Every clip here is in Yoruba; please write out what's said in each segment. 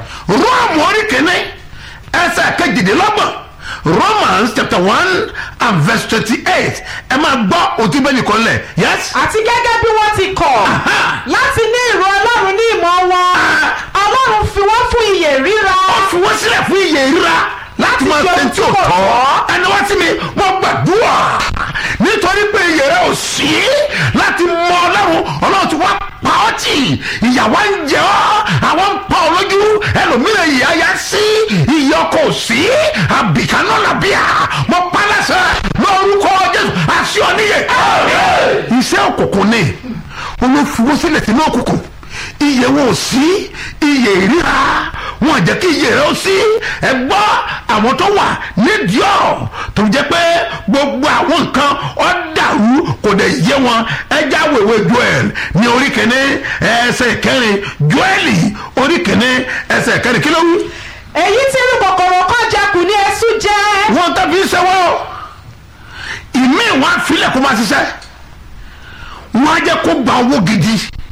róòmù orí kìíní ẹsẹ̀ kejìdínlọ́gbọ̀n romans chapter one and verse twenty-eight ẹ máa gbọ́ òtún bẹ́ẹ̀ nìkan lẹ̀ yes. àti gẹ́gẹ́ bí wọ́n ti kọ̀ Aha. láti ní ìró ọlọ́run ní ìmọ̀ wọn Ah. ọlọ́run fi wọ́n fún iyè ríra ó fi wọ́n sílẹ̀ fún iye ìríra láti máa ṣe ṣe ohun tí ò tí kò tọ́ tọ́. ẹni wá sí mi wọ́n gbàdúrà nítorí pé iye rẹ ò sí láti mọ ọlọ́run ọlọ́run ti wá pa ọ́ tì ìyàwó ń jẹ ọ́ àwọn ń pa ọ́ lójú ẹlòmíràn ìyá ya sí iye ọkọ̀ ò sí àbìkánná làbíà mo pa lẹ́sẹ̀ lórúkọ jésù àṣì ọ̀níyẹ. iṣẹ́ òkùnkùn ni olófin sílẹ̀ sínú òkùnkùn iye wọn ò sí iye ìríra wọn ò jẹ́ kí iye rẹ ó sí ẹ gbọ́ àwọn tó wà nídìí ọ̀rọ̀ tó jẹ́ pé gbogbo àwọn nǹkan ọ̀ dàrú kò dẹ̀ yé wọn ẹja wèwe joel ní orí kìíní ẹsẹ̀ kẹrin joeli orí kìíní ẹsẹ̀ kẹrin kí ló wí. èyí tí irú kòkòrò kan jẹkù ní ẹsú jẹ wọn tàbí sẹ́wọ́ ìmí wọn àfilẹ̀ kó máa ṣiṣẹ́ wọn á jẹ́ kó gba owó gidi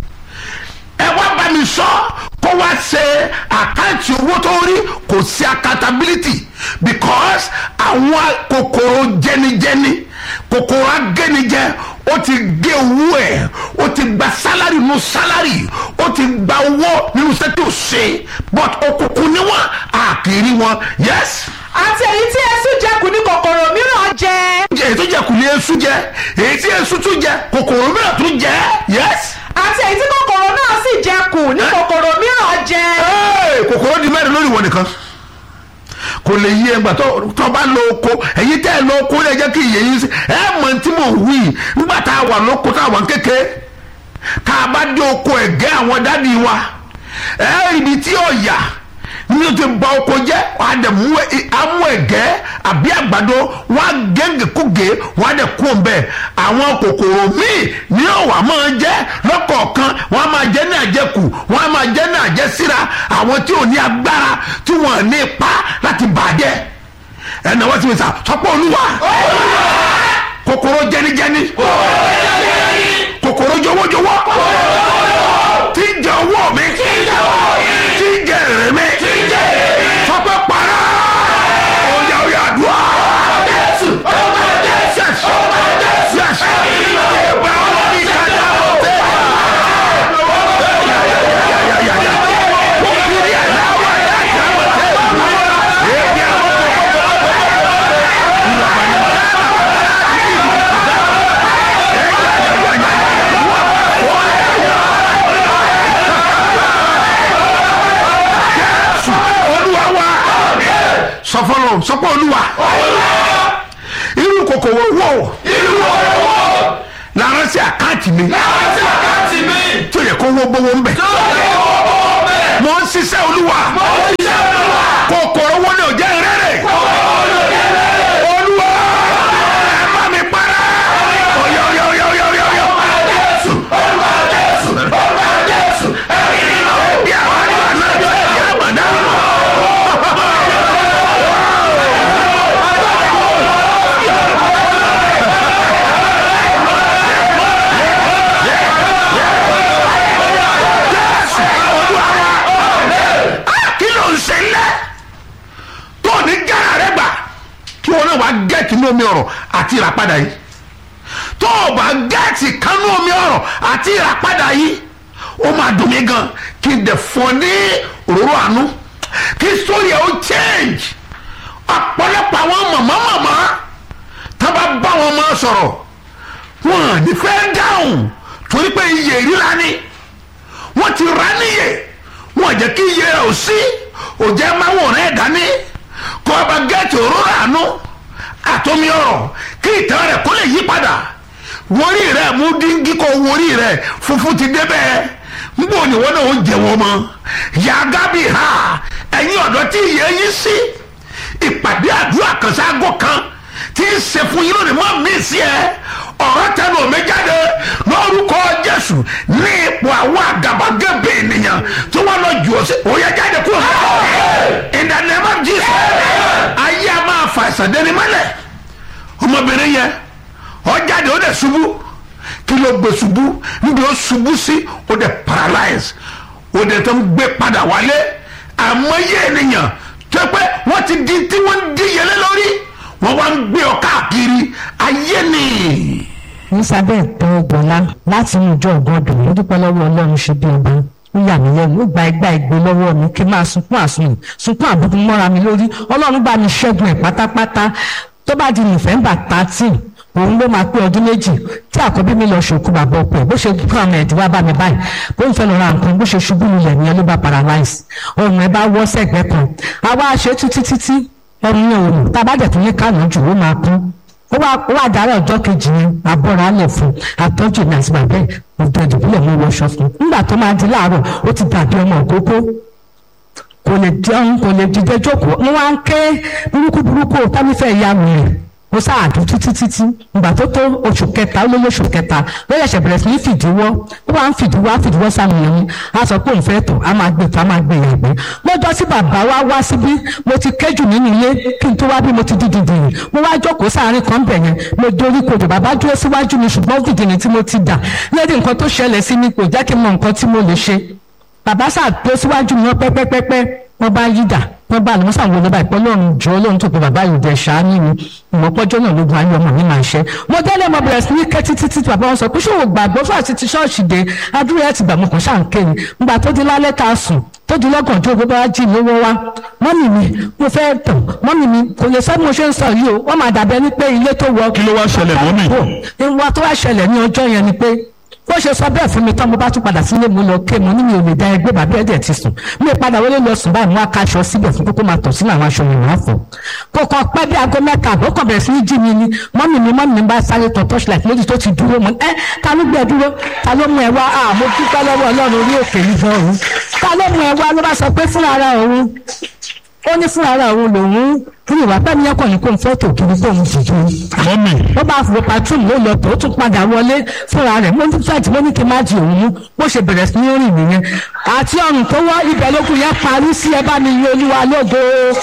ẹ wá bá mi sọ kó wá ṣe àkáǹtì owó tó rí kò sí accountability because àwọn kòkòrò jẹnijẹni kòkòrò agẹnijẹ ó ti gé owó ẹ ó ti gba sálárì nínú sálárì ó ti gba owó nínú sẹ́tò ṣe but òkùnkùn ni wọn àkìrí wọn yes àti èyí tí ẹsú jẹkù ní kòkòrò mìíràn jẹ èyí tó jẹ kùlé esu jẹ èyí tí esu tún jẹ kòkòrò mìíràn tún jẹ yes. àti èyí tí kòkòrò náà sì jẹkù ní kòkòrò mìíràn jẹ Hey, kòkòrò di mẹ́rin lórí ìwọ nìkan kò lè yí ẹgbà tó tó bá lọ oko èyí tẹ́ ẹ lọ oko lè jẹ́ kí iye yín sí ẹ mọ̀ tí mò ń wí nígbà tá a wà lóko tá a wà kéke tá a bá dé oko ẹ̀gẹ́ àwọn dádì wa ẹ ibi tí ó yà ní o ti ba oko jẹ́ wàá dẹ̀ mú ẹ- amú ẹ̀gẹ́ àbí àgbàdo wàá gẹ́gẹ́ kúgẹ́ wàá dẹ̀ kú ọ̀bẹ àwọn kòkòrò míì ní ọ̀wà máa jẹ́ lọ́kọ̀ọ̀kan wọ́n á máa jẹ́ ní àjẹkù wọ́n á máa jẹ́ ní àjẹsíra àwọn tí ò ní agbára tí wọ́n ní ipá láti bàjẹ́ ẹnì wọ́n ti fi sà sọ́pọ̀ olúwa kòkòrò jẹnijẹni kòkòrò jọwọ́jọwọ́ tí ń jẹ owó mi tí ń jẹ èrè mi sọ́pọ̀ para ọ̀yà ọ̀yà àdúrà. Yes. Yes. Ìgbà ọ̀rọ̀ ní kájà ọ̀tẹ̀. Ya, ya, ya, ya. Òkìrì ẹ̀ láwọ̀ ẹ̀ lájà ọ̀tẹ̀. Èdè àwọn Jésù olúwa wa sọfọlọ sọpọ olúwa irú kòkòrò wo lára sí àkáǹtì mi tó yẹ kó wó gbówó ń bẹ mo ń ṣiṣẹ́ olúwa kòkòrò wo ni ò jẹ́ rẹ́rẹ́ olúwa ẹ bá mi para ọ̀yọ́ ọ̀yọ́ ọ̀yọ́ ọ̀yọ́ ọ̀yọ́ ọ̀yọ́. Bí àwọn àdúrà náà yọ ẹ̀yà àbàdà. Jésù olúwa wa. kí ló ń ṣe lẹ́ tó ní gánà rẹ gbà kí wọn náà wá gẹ́ẹ̀tì ní omi ọ̀rọ̀ àti ìràpadà yìí tó o bá gẹ́ẹ̀tì kánú omi ọ̀rọ̀ àti ìràpadà yìí ó máa dùn mí gan kí n dẹ̀ fọ́ ní òróró àánú kí sórí ẹ̀ ó change ọ̀pọ̀lọpọ̀ àwọn màmá màmá tá a bá bá wọn máa sọ̀rọ̀ wọn à ní fẹ́ dáhùn torí pé iye ìríra ni wọ́n ti rà níyè wọ́n jẹ́ kí iye rẹ̀ ò sí òjẹ́ máa wọ̀ rẹ̀ dání kó o bá gẹ́ẹ̀tì òróró àánú àtomi ọ̀rọ̀ kí ìtàn rẹ̀ kó lè yí padà wọ́rí rẹ̀ mú díngí kó wọ́rí rẹ̀ funfun ti débẹ̀ nbọ ni wọn náà ó jẹ wọn mọ yàgá bí ha ẹ̀yin ọ̀dọ́ tí ìyẹn yín sí ìpàdé àdúrà kan sáàgó kan tí ń ṣe fún yín lónìí mọ́ mí sí ẹ ọ̀rọ̀ tẹnu omi jáde lórúkọ jésù ní ipò àwọn àgàbàgebè ènìyàn tí wọ́n lọ jù ọ́ sí òye jáde kúrò in the name of jesus ayé a máa fa ìsàdéni mọ́lẹ̀ ọmọbìnrin yẹn ó jáde ó dẹ̀ ṣubú kí ló gbé ṣubú níbi ó ṣubú sí ó dẹ̀ paralyze ó dẹ̀ tó ń gbé padà wálé àmọye ènìyàn tó pé wọ́n ti di tí wọ́n ń díyelé lórí wọ́n wá ń gbé ọ káàkiri ayé ni. elizabeth tó gbọ́lá láti inú ìjọ ọgọ́dọ̀ ló dúpẹ́ lọ́wọ́ ọlọ́run ṣe bí ọba ó yà mí lẹ́nu ó gba ẹgbà ìgbé lọ́wọ́ mi kí n máa sunkún àsùnwòn sunkún àbùkù mọ́ra mi lórí ọlọ́run bá mi ṣẹ́gun ẹ̀ pátápátá tó bá di november thirteen òun ló máa pé ọdún méjì tí àkọ́bí mi lọ ṣòkú bàbá ọkọ ẹ̀ bó ṣe kú àwọn ẹ̀dí wá bá mi báyìí bó ń fẹ́ lọ ra nǹkan bó ṣe ṣubú lulẹ̀ nìyẹn ló bá paralyze ọrùn ẹ̀ bá wọ́ sẹ́gbẹ́ kan àwa ṣe títí títí ọrùn yẹn ò nù tá a bá dẹ̀ tún ní kánú jù ó máa kú ó wá ó wá dára ọjọ́ kejì yẹn abọ́ra lẹ̀ fún àtọ́jú mi àti bàbá ẹ̀ ọ̀dọ̀ ìdìbílẹ̀ mú wọṣọ fún nígbà tó máa di láàárọ̀ ó ti dàbí ọmọ òkókó kò lè jẹun kò lè dìde jókòó ń wá ń ké burúkú burúkú tábífẹ́ ìyá mi rẹ̀ mo sáàdù títí títí ìgbà tó tó oṣù kẹta ó lé lóṣù kẹta ló yẹ̀ṣẹ̀ bẹ̀rẹ̀ sí ní fìdíwọ́ ó wá ń fìdíwọ́ á fìdíwọ́ sáwọn èèyàn á sọ pé òun fẹ́ tọ̀ á máa gbé tó á máa gbé ìyàgbẹ́ lọ́jọ́ tí bàbá wa wá síbí mo ti kéjù nínú ilé kí n tó wá bí mo ti di dìdìrì mo wá jókòó sáàárín kan bẹ̀ yẹn mo dorí kodò bàbá dúró síwájú mi ṣùgbọ́n dìdìrì tí mo ti dà lẹ́dí nǹkan tó ṣẹlẹ̀ sí mi kò jẹ́ kí n mọ nǹkan tí mo lè ṣe bàbá sáà tó síwájú mi wọ́n pẹ́pẹ́pẹ́pẹ́ wọ́n bá yí dà wọ́n bá àlùmọ́sà wo lọ́ba ìpọ́ lọ́run jọ lọ́run tó pe bàbá yìí dẹ̀ ṣáánú mi ìmọ̀pọ́jọ́ náà lógun ayé ọmọ mi máa ṣẹ́ mo délé mo bẹ̀rẹ̀ sí ní ké títí títí bàbá wọn sọ pé ṣòwò gbàgbọ́ fún àti ti ṣọ́ọ̀ṣì dé adúrú ẹ̀ ti gbà mo kàn ṣáà ń ké ni ngbà tó di lálẹ́ tá a sùn tó di lọ́gàn tó gbogbo wa jí lówó wa mọ́mì mi mo fẹ́ tàn mọ́mì mi kò lè sọ bí mo ṣe ń sọ yìí o wọ́n máa dàbẹ́ ní pé ilé tó wọ. kí ló wá ṣẹlẹ̀ mọ́mì? ìwà tó wá ṣẹlẹ̀ ní ọjọ́ yẹn ni pé bó ṣe sọ bẹ́ẹ̀ fún mi tán mo bá tún padà sílé mo lọ ké mo ní mi ò lè da ẹgbẹ́ bàbá ẹ̀dẹ̀ ti sùn mi padà wọlé lọ sùn báyìí mo wá kaṣọ síbẹ̀ fún kókó máa tọ̀ sínú àwọn aṣọ mi máa fọ̀ kò kàn pẹ́ bí aago mẹ́ta àbọ̀ kàn bẹ̀rẹ̀ sí ní jí mi ni mọ́mì mi mọ́mì mi bá sáré tọ̀ torchlight méjì tó ti dúró mọ́ ẹ́ ta ló gbẹ dúró ta ló mú ẹ wá à mo dúpẹ́ lọ́wọ́ ọlọ́run orí òkè yìí gan òun ta ló mú ẹ wá ló bá sọ pé fúnra ara òun ó ní fúnra ara òun lòun fún ìwà pẹ́ mi yẹn kàn ní kó n fẹ́ tò kiri kó n dìjú mọ́mì ó bá fò patrol ló lọ tó ó tún padà wọlé fúnra rẹ̀ mo ní fẹ́ẹ̀tì mo ní kí n má di òun mú bó ṣe bẹ̀rẹ̀ sí ní rìn nìyẹn àti ọrùn tó wọ́ ibẹ̀ lókun yẹn parí sí ẹ bá mi yí olúwa lógo.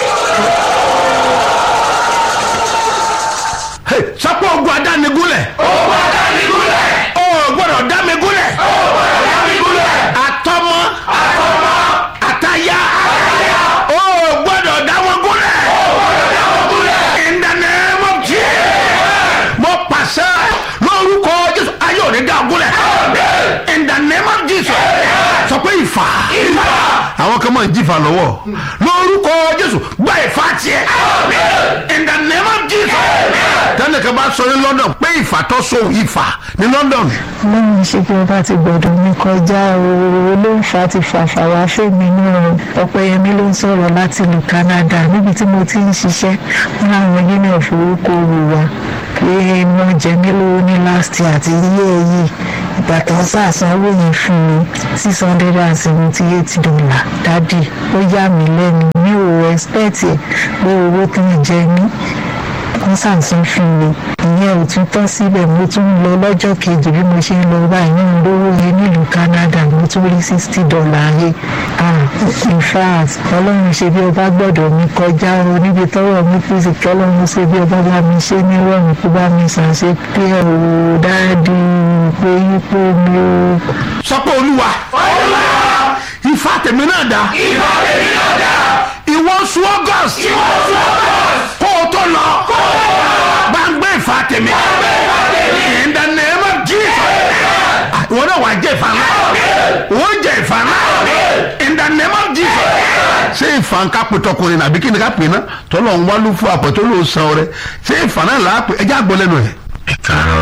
Hey, sọpọ̀ ogun adánigúnlẹ̀. ogun adánigúnlẹ̀. o gbọ́dọ̀ dámigúnlẹ̀. o gbọ́dọ̀ dámigúnlẹ̀. àtọmọ. àtọmọ. àtaya. àtaya. o gbọ́dọ̀ dáwọ́gúnlẹ̀. o gbọ́dọ̀ dáwọ́gúnlẹ̀. in the name of Jesus. mo pàṣẹ lórúkọ Jésù ayé òní dáwọ́gúnlẹ̀. in the name of Jesus. sọ pé ìfà. ìfà. àwọn kan máa ń jìfà lọ́wọ́ lórúkọ Jésù gba ìfà tiẹ̀. in the name of Jesus. tẹ́lẹ̀ kan bá sọ ní London pé ìfà tó so ìfà ní London. lẹ́yìn ṣe bí ọba ti gbọ́dọ̀ mi kọjá ooo ló ń fa ti fàfàwà fèmí náà ọ̀pẹ̀yẹmí ló ń sọ̀rọ̀ láti ìlú Canada níbi tí mo ti ń ṣiṣẹ́ wọn làwọn union forúkọ wò wá pé wọ́n jẹ mí lówó ní last year àti iye yìí ìgbà tó ń sàsanwó yẹn fún mi six hundred and seventy eight dollar dádì ó yà mí lẹ́nu mi ò expect ẹ̀ pé owó tó ń jẹ mí wọ́n ṣàǹsán fún mi ìyẹn ò tún tán síbẹ̀ mo tún ń lọ lọ́jọ́ kejì bí mo ṣe ń lọ báyìí ń lówó yẹn nílùú Canada mo tún rí sixty dollar yé ah in fact ọlọ́run ṣe bí ọba gbọ́dọ̀ mi kọjá o níbi tọ́wọ́ mi fi sì kí ọlọ́run ṣe bí ọba bá mi ṣe ní rọrùn kó bá mi ṣàṣe pé o dáàdi pé yípo mi o. sọ pé olúwa. olúwa. ìfà tèmi náà dá. ìfà tèmi náà dá. ìwọ sùn August. ìwọ sùn August. kó o tó lọ. kó o tó lọ. bá ń gbé ìfà tèmi. bá ń gbé ìfà tèmi. in the name of Jesus. ìwọ náà wà á jẹ ìfà náà. ìwọ ń jẹ ìfà náà. in the name of Jesus. ṣé ìfà ń ká pè tọkùnrin nàbí kí ni ká pè náà tọ́lọ̀ ń wá lú fún àpẹ̀tọ́ ló san rẹ ṣé ìfà náà là á pè ẹjẹ́ àgbọ̀ lẹ́nu ẹ̀. ẹ káàárọ̀